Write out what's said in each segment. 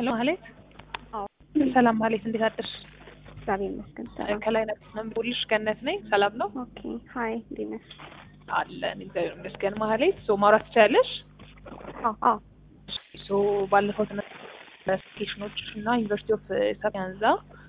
ሄሎ ማህሌት። አዎ ሰላም ማህሌት፣ እንዴት አደርሽ? እግዚአብሔር ይመስገን ሰላም። ከላይ ነብልሽ ገነት ነኝ። ሰላም ነው ኦኬ ሀይ እንዴት ነሽ? አለን እግዚአብሔር ይመስገን። ማህሌት ሶ ማውራት ትችያለሽ? አዎ አዎ ሶ ባለፈው ቴሽኖች እና ዩኒቨርሲቲ ኦፍ ሳፒያንዛ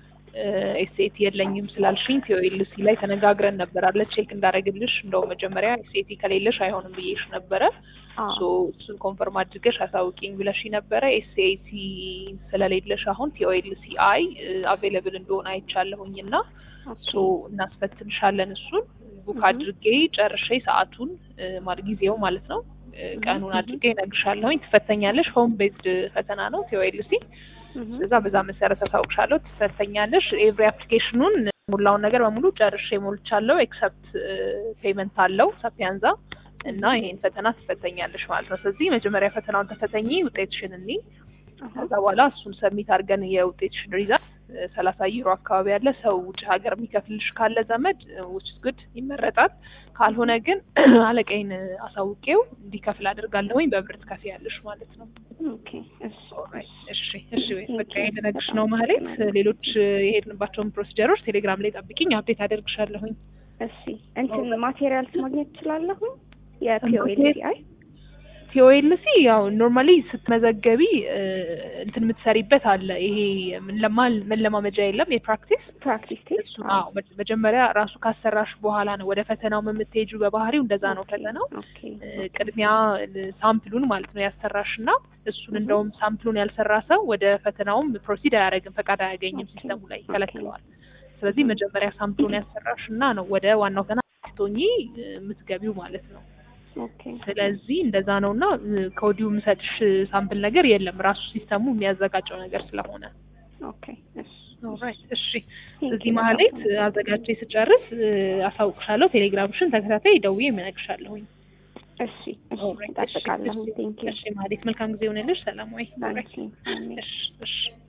ኤስኤቲ የለኝም ስላልሽኝ ቲኦኤልሲ ላይ ተነጋግረን ነበር አለ ቼክ እንዳደረግልሽ እንደው መጀመሪያ ኤስኤቲ ከሌለሽ አይሆንም ብዬሽ ነበረ። አዎ ሶ እሱን ኮንፈርም አድርገሽ አሳውቂኝ ብለሽ ነበረ። ኤስኤቲ ስለሌለሽ አሁን ቲኦኤልሲ አይ አቬይለብል እንደሆነ አይቻለሁኝ እና ሶ እናስፈትንሻለን። እሱን ቡክ Mhm. አድርጌ ጨርሼ ሰዓቱን ማለት ጊዜው ማለት ነው ቀኑን Mhm. አድርጌ እነግርሻለሁኝ። ትፈተኛለሽ። ሆም ቤዝድ ፈተና ነው ቲኦኤልሲ እህ እዛ በዛ መሰረት አሳውቅሻለሁ። ትፈተኛለሽ። ኤቭሪ አፕሊኬሽኑን ሙላውን ነገር በሙሉ ጨርሼ ሞልቻለሁ። ኤክሰፕት ፔመንት አለው ሳፒያንዛ እና ይሄን ፈተና ትፈተኛለሽ ማለት ነው። ስለዚህ መጀመሪያ ፈተናውን ተፈተኚ፣ ውጤትሽን እኒ ከዛ በኋላ እሱን ሰሚት አድርገን የውጤትሽን ሪዛልት ሰላሳ ዩሮ አካባቢ ያለ ሰው ውጭ ሀገር የሚከፍልሽ ካለ ዘመድ ውጭ ጉድ ይመረጣል። ካልሆነ ግን አለቃይን አሳውቄው እንዲከፍል አድርጋለሁኝ። በብር ትከፍያለሽ ማለት ነው። ኦኬ እሺ እሺ እሺ በቃ የነግርሽ ነው ማህሌት። ሌሎች የሄድንባቸውን ፕሮሲጀሮች ቴሌግራም ላይ ጠብቂኝ፣ አፕዴት አደርግሻለሁኝ። እሺ እንትን ማቴሪያልስ ማግኘት እችላለሁ? የፒኦኤልሲ አይ ቲኦኤልሲ ያው ኖርማሊ ስትመዘገቢ እ፣ እንትን የምትሰሪበት አለ። ይሄ ምንለማ- መለማመጃ የለም የፕራክቲስ ፕራክቲስ ቴስት እሱ አዎ፣ መ- መጀመሪያ ራሱ ካሰራሽ በኋላ ነው ወደ ፈተናው የምትሄጁ። በባህሪው እንደዛ ነው ፈተናው። ኦኬ እ፣ ቅድሚያ እ፣ ሳምፕሉን ማለት ነው ያሰራሽ እና እሱን Mhm. እንደውም ሳምፕሉን ያልሰራ ሰው ወደ ፈተናውም ፕሮሲድ አያደርግም፣ ፈቃድ አያገኝም፣ Okay. ሲስተሙ ላይ Okay. ይከለክለዋል። ስለዚህ Mhm. መጀመሪያ ሳምፕሉን ያሰራሽ እና ነው ወደ ዋናው ፈተና ቶኚ የምትገቢው ማለት ነው። ኦኬ ስለዚህ እንደዛ ነው እና እ፣ ከወዲሁ የምሰጥሽ ሳምፕል ነገር የለም ራሱ ሲስተሙ የሚያዘጋጀው ነገር ስለሆነ። ኦኬ እሺ ኦልራይት እሺ። Thank እዚህ you ማህሌት በጣም። አዘጋጅቼ ስጨርስ እ፣ አሳውቅሻለሁ። ቴሌግራምሽን ተከታታይ ደውዬ የምነግርሻለሁኝ። እሺ እሺ ኦልራይት፣ እሺ፣ እጠብቃለሁ። እሺ፣ ቴንክ ዩ እሺ ማህሌት መልካም ጊዜ ይሆንልሽ። ሰላም ወይ? ኦልራይት፣ ታንኪ እሺ እሺ